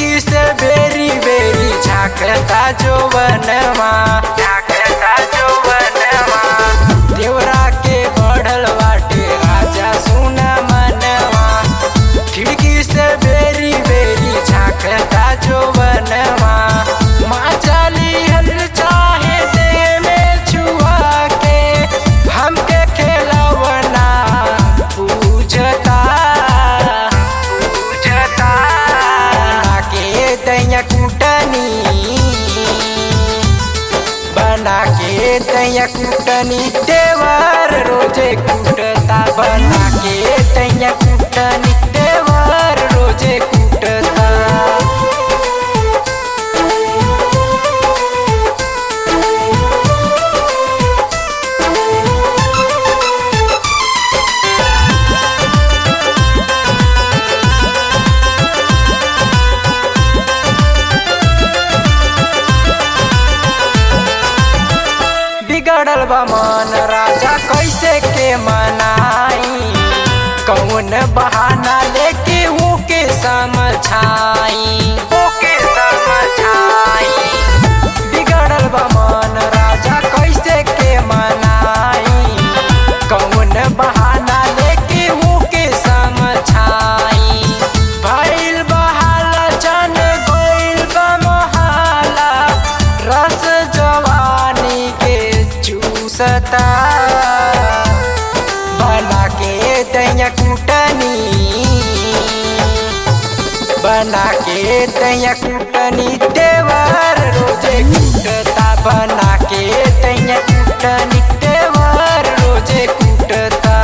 खिड़की से बेरी बेरी झांकता जो बनवा झांकता जो बनवा देवरा के बढ़ल बाटे राजा सुना मनवा खिड़की से बेरी बेरी झांकता जो बनवा माँ चाली हल चाहे दे में छुआ के हमके खेलवना पूजता पूजता बना के दैया कुटनी बना के दैया कुटनी देवर रोजे कुटता बना के दैया कुटनी देवर रोजे कुटता बिगड़ल बा मन राजा कैसे के मनाई कौन बहाना लेके ऊके समझाई ऊके समझाई बिगड़ल बा मन राजा कैसे के मनाई कौन बहाना लेके ऊके समझाई भइल बहाला जन गइल बा मोहाला रस जवानी के चूसता बना के दैया कुटनी बना के दैया कुटनी देवर रोजे कुटता बना के दैया कुटनी देवर रोजे कुटता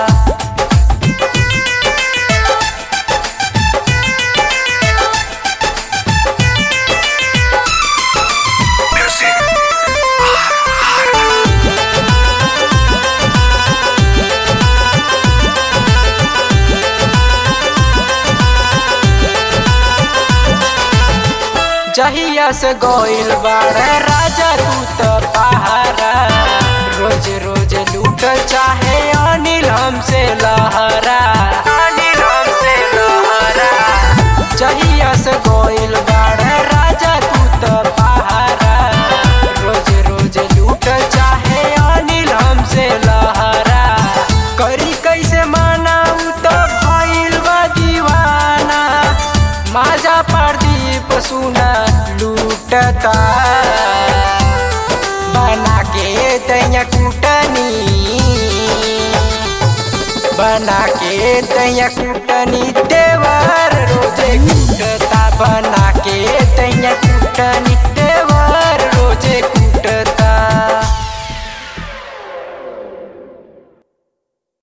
जहिया से गोइल बाड़े राजा तू तो पहारा रोज रोज लूट चाहे अनिल हमसे लहरा अनिल हमसे लहरा जहिया से गोइल बाड़े राजा तू तो पहारा रोज रोज लूट चाहे अनिल हमसे लहरा करी कैसे मानाऊ तो भइल बा दीवाना माजा प्रदीप सुना लूटता बना के दैया कुटनी बना के दैया कुटनी देवर रोजे कुटता बना के दैया कुटनी देवर